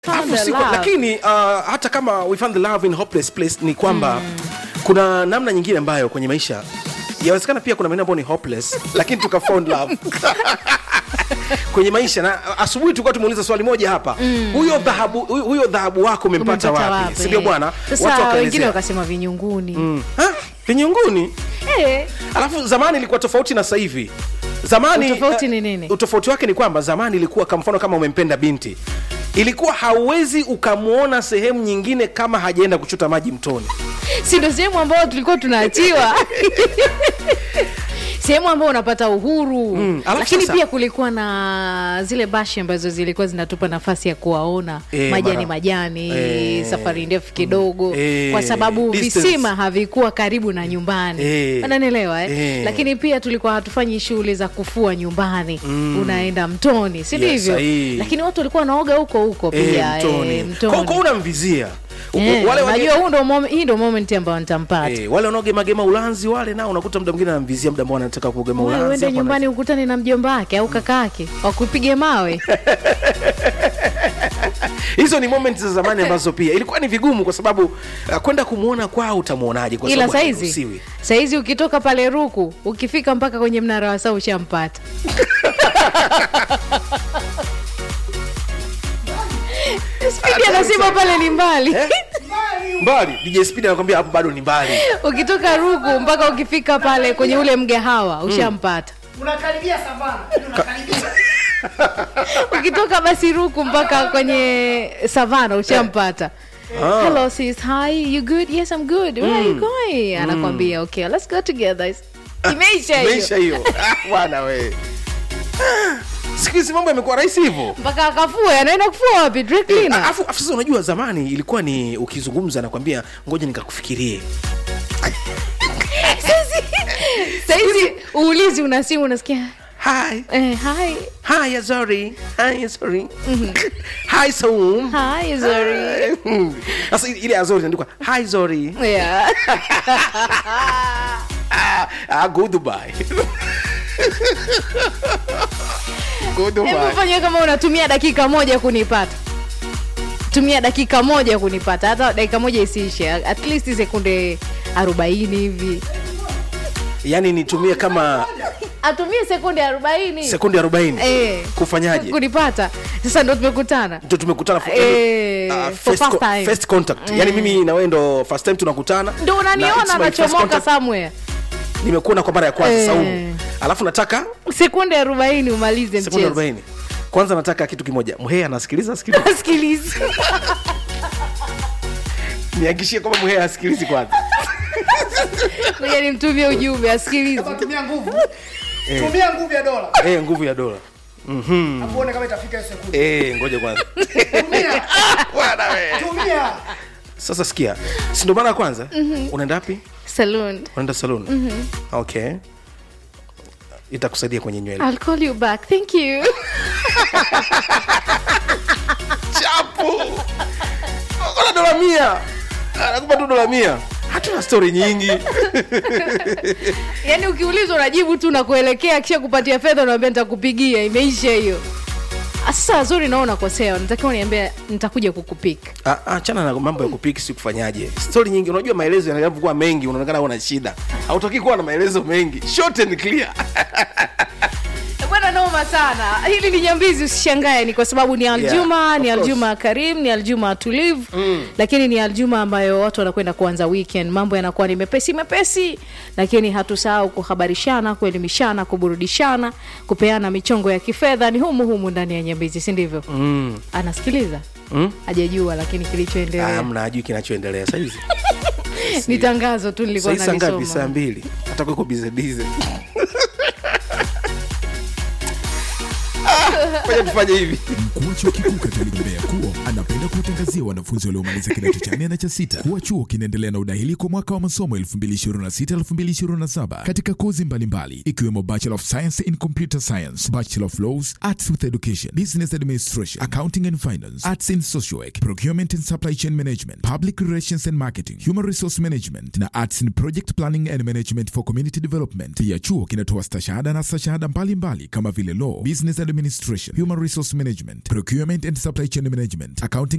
Found Alafu the siko- love. lakini uh, hata kama we found the love in hopeless place ni kwamba kuna namna nyingine ambayo kwenye maisha yawezekana pia kuna maeneo ambayo ni hopeless lakini tuka found love kwenye maisha na asubuhi tulikuwa tumeuliza swali moja hapa huyo dhahabu huyo- huyo dhahabu wako umempata Umempata wapi wapi? sindio bwana Sasa Watu wengine wakaelezea. wakasema vinyunguni Mm. Ha? vinyunguni Eh, alafu zamani ilikuwa tofauti na sasa hivi zamani Utofauti eh, ni nini? utofauti wake ni kwamba zamani ilikuwa kwa mfano kama umempenda binti ilikuwa hauwezi ukamwona sehemu nyingine kama hajaenda kuchota maji mtoni si ndo sehemu ambayo tulikuwa tunaachiwa sehemu ambayo unapata uhuru Mm, alafu lakini sasa- pia kulikuwa na zile bashi ambazo zilikuwa zinatupa nafasi ya kuwaona Eh, majani mara- majani Eh. safari ndefu kidogo Eh, kwa sababu distance. visima havikuwa karibu na nyumbani Eh. unanielewa eh? Eh. lakini pia tulikuwa hatufanyi shughuli za kufua nyumbani unaenda mtoni si Yes, ndivyo sahihi. lakini watu walikuwa wanaoga huko huko Eh, pia mtoni. eh, Kwa- mtoni kwa unamvizia U- Eh, wale wenye- najua huu ndo mom- hii ndo moment ambayo nitampata Eh, wale wanaogemagema ulanzi wale nao unakuta mda mwingine anamvizia mda ambao anataka kugema Wewe ulanzi uende hapo nyumbani ukutane na mjomba wake au kaka yake wakupige mawe ana- hizo ni moment za zamani ambazo pia ilikuwa ni vigumu kwa sababu uh, kwenda kumwona kwao utamwonaje kwa ila sababu saizi hairuhusiwi. saizi ukitoka pale ruku ukifika mpaka kwenye mnara wa saa ushampata spidi anasema pale ni mbali Eh? mbali DJ Speed anakwambia hapo bado ni mbali ukitoka ruku mpaka ukifika pale kwenye ule mgahawa ushampata unakaribia savana unakaribia ukitoka basi ruku mpaka kwenye savana ushampata Ah. hello sis hi you good yes i'm good where are you going anakwambia okay let's go together imeisha hiyo meisha hiyo Ah, bwana we Ah, siku hizi mambo yamekuwa rahisi hivyo mpaka akafue anaenda kufua wapi dry Eh, cleaner afu afu sasa unajua zamani ilikuwa ni ukizungumza nakwambia ngoja nikakufikirie saizi uulizi una simu unasikia hi eh, hi hi Azori hi Azori hi Saum hi sorry sasa ile- ile Azori inaandikwa hi Zori yeah ah, ah, go Dubai go Dubai hebu fanya kama unatumia dakika moja kunipata tumia dakika moja kunipata hata dakika moja isiishe at least sekunde 40 hivi yani nitumie kama atumie sekunde 40 sekundi 40 Eh. kufanyaje kunipata sasa ndo tumekutana ndo tumekutana fu- Eh, ah, for first first co- time. first contact yani mimi na wewe ndo first time tunakutana ndo na unaniona it's my first nachomoka contact. somewhere nimekuona kwa mara ya kwanza Eh. Saumu alafu nataka sekunde 40 umalize sekunde mchezo 40 kwanza nataka kitu kimoja mhea anasikiliza sikiliza sikiliza nihakikishie kwamba mhea asikilizi kwanza ngoja nimtumie ujumbe asikilize tumia nguvu tumia nguvu ya dola eh nguvu ya dola afuone kama itafika hiyo sekunde eh ngoja kwanza tumia bwana we tumia sasa sikia si ndo mara ya kwanza unaenda wapi saloon unaenda salon okay itakusaidia kwenye nywele I'll call you back thank you chapu ona dola mia anakupa tu dola mia hatuna stori nyingi yaani ukiulizwa unajibu tu na kuelekea kisha kupatia fedha unaambia nitakupigia imeisha hiyo Ah, sasa zuri naona kosea natakiwa niambia nitakuja kukupika Ah, achana na mambo ya kupiki si kufanyaje stori nyingi unajua maelezo yanavyokuwa mengi unaonekana una shida hautaki kuwa na maelezo mengi short and clear bwana noma sana hili ni nyambizi usishangae ni kwa sababu ni aljuma Yeah, ni of course. aljuma karim ni aljuma tulivu mm. lakini ni aljuma ambayo watu wanakwenda kuanza weekend mambo yanakuwa ni mepesi mepesi lakini hatusahau kuhabarishana kuelimishana kuburudishana kupeana michongo ya kifedha ni humu humu ndani ya nyambizi si ndivyo mm. anasikiliza Mm? hajajua lakini kilichoendelea amna ajui kinachoendelea sahizi ni tangazo tu nilikuwa sahii saa ngapi saa nalisoma mbili atakueko bizebize moja tufanye hivi Mkuu wa chuo kikuu Katoliki Mbeya KUO anapenda kuwatangazia wanafunzi waliomaliza kidato cha nne na cha sita kuwa chuo kinaendelea na udahili kwa mwaka wa masomo 2026-2027 katika kozi mbalimbali ikiwemo Bachelor of Science in Computer Science, Bachelor of Laws, Arts with Education, Business Administration, Accounting and Finance, Arts in Social Work, Procurement and Supply Chain Management, Public Relations and Marketing, Human Resource Management na Arts in Project Planning and Management for Community Development. Pia chuo kinatoa stashahada na stashahada mbalimbali kama vile Law, Business Administration, human resource management, procurement and supply chain management, accounting